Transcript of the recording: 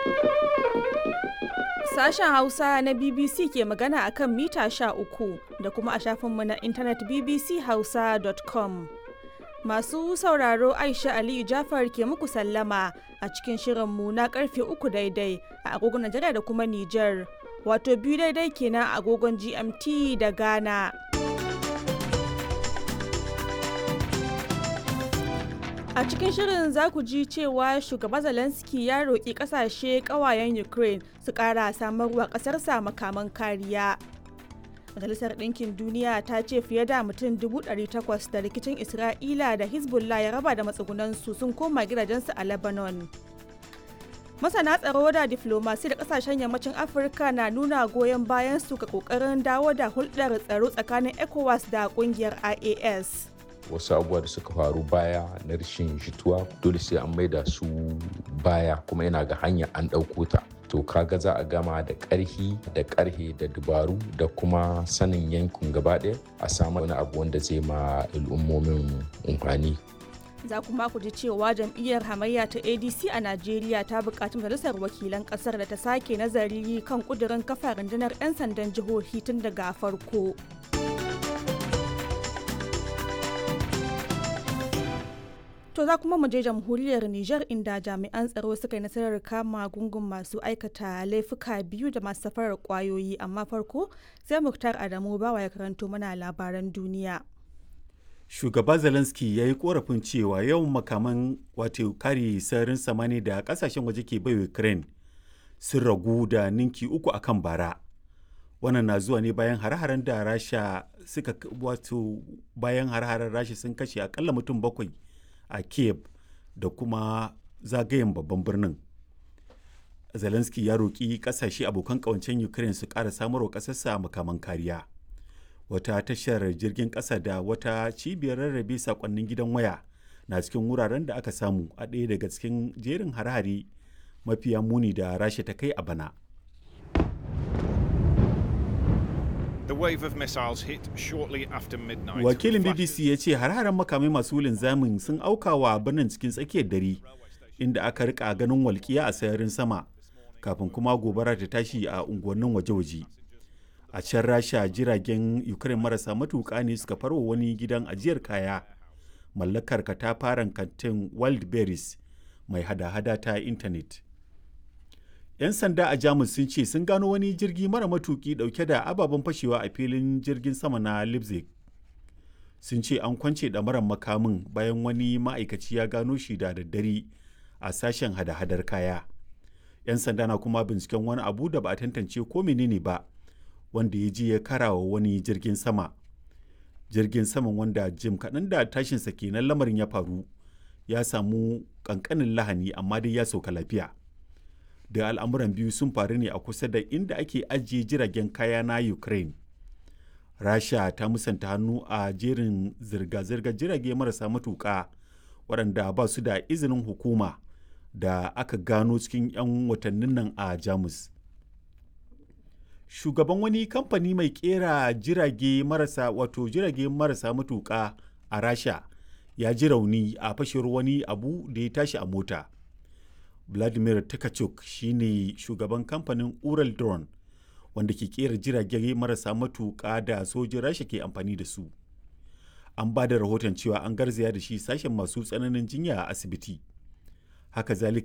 Sashen Hausa na BBC ke magana a kan mita uku da kuma a shafinmu na intanet bbchausa.com. Masu sauraro Aisha Aliyu Jafar ke muku sallama a cikin shirinmu na karfe uku daidai a agogon Najeriya da kuma Nijar, wato biyu daidai kenan a agogon GMT da Ghana. A cikin shirin za ku ji cewa shugaba Zelensky ya roƙi ƙasashe ƙawayen Ukraine su ƙara samarwa ƙasarsa makaman kariya. Majalisar Ɗinkin Duniya ta ce fiye da mutum 800 da rikicin Isra'ila da Hezbollah ya raba da matsugunansu sun koma gidajensu a Lebanon. Masana tsaro da diflomasi da ƙasashen yammacin Afirka na nuna goyon bayan su ga ƙoƙarin dawo da hulɗar tsaro tsakanin ECOWAS da ƙungiyar IAS. wasu abubuwa da suka faru baya na rashin jituwa dole sai an maida su baya kuma yana ga hanya an ɗauko ta to kaga za a gama da ƙarhi da ƙarhe da dubaru da kuma sanin yankin gaba ɗaya a samu wani abu wanda zai ma al'ummomin amfani za kuma ku ji cewa jam'iyyar hamayya ta adc a najeriya ta buƙaci majalisar wakilan ƙasar da ta sake nazari kan ƙudurin kafa rundunar 'yan sandan jihohi tun daga farko To za kuma mu je jamhuriyar Nijar inda jami'an tsaro suka yi nasarar kama gungun masu aikata laifuka biyu da masu safarar kwayoyi amma farko sai Muktar Adamu bawa ya karanto mana labaran duniya. Shugaba Zelensky ya yi korafin cewa yawan makaman wato kare sararin samani da kasashen waje ke bai Ukraine sun ragu da ninki uku akan bara. Wannan na zuwa ne bayan har-haren da Rasha suka wato bayan har-haren Rasha sun kashe akalla mutum bakwai a kiev da kuma zagayen babban birnin zelensky ya roƙi ƙasashe abokan ƙawancen ukraine su ƙara samarwa ƙasarsa makaman kariya wata tashar jirgin ƙasa da wata cibiyar rarrabe saƙonnin gidan waya na cikin wuraren da aka samu a ɗaya daga cikin jerin hare-hare mafiya muni da rasha ta kai a bana The wave of missiles hit shortly after midnight. Wakilin BBC ya ce har-haren makamai masu linzamin sun auka wa birnin cikin tsakiyar dare inda aka rika ganin walƙiya a sararin sama kafin kuma gobara ta tashi a unguwannin waje-waje. A can Rasha jiragen Ukraine marasa matuƙa ne suka farwa wani gidan ajiyar kaya mallakar katafaren kantin Wildberries mai hada-hada ta intanet. 'yan sanda a jamus sun ce sun gano wani jirgi mara matuki dauke da ababen fashewa a filin jirgin sama na leipzig sun ce an kwance ɗamarar makamin bayan wani ma'aikaci ya gano shi da daddare a sashen hada-hadar kaya 'yan sanda na kuma binciken wani abu da ba a tantance ko menene ba wanda ya je ya karawa wani jirgin sama jirgin saman wanda jim kaɗan da tashinsa kenan lamarin ya faru ya samu ƙanƙanin lahani amma dai ya sauka lafiya da al'amuran biyu sun faru ne a kusa da inda ake ajiye jiragen kaya na ukraine rasha ta musanta hannu a jerin zirga-zirgar jirage marasa matuƙa waɗanda ba su da izinin hukuma da aka gano cikin 'yan watannin nan a jamus shugaban wani kamfani mai kera jirage marasa wato jirage marasa matuƙa a rasha ya ji rauni a fashewar wani abu da ya tashi a mota vladimir takachuk shine shugaban kamfanin ural drone wanda ke kera jirage marasa matuƙa da sojin rasha ke amfani da su an ba da rahoton cewa an garzaya da shi sashen masu tsananin jinya a asibiti haka zalika